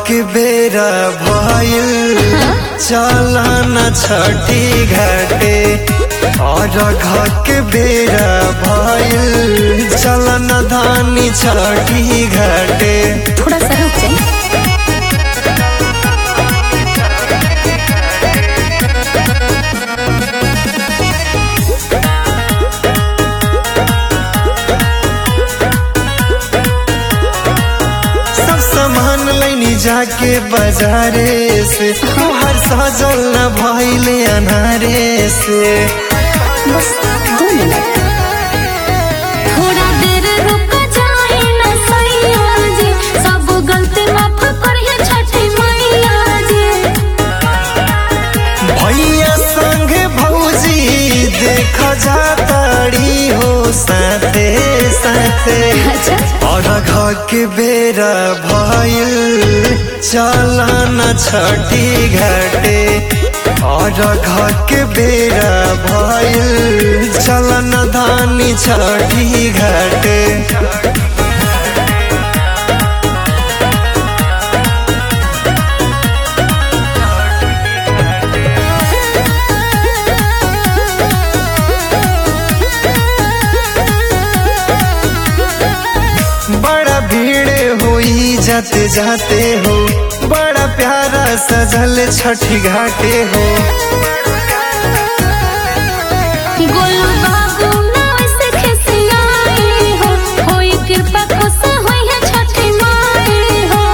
के बेरा भइल चलन छठी घाटे और घर के बेरा भइल चलन धानी छठी घाटे थोड़ा सा रुक जाए सब सामान लैनी जाके बाजारे से तोहर सजल न भइले अनारे से बस दो मिनट थोड़ा देर रुक जाए ना सैया जी सब गलती माफ करिए छठी मैया जी भैया संग भौजी देख जाताड़ी हो साथे साथे अच्छा और घर के बेरा भइल चलन छठी घाटे और घर के बेरा भइल चलन धानी छठी घाटे बड़ा भीड़ होई जाते जाते हो बड़ा प्यारा सजल छठी घाटे हो गोलू बाबू ना वैसे खिसियाई हो होई कृपा खुश होई है छठी माई हो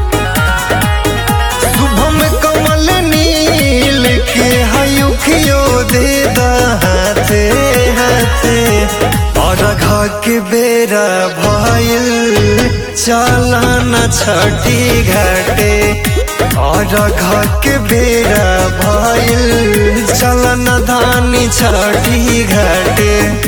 शुभम कमल नील के हयुखियो दे दा हाथे हाथे और घर के बेरा भइल चलन छठी घाटे और घर के बेरा भइल चलन धानी छठी घाटे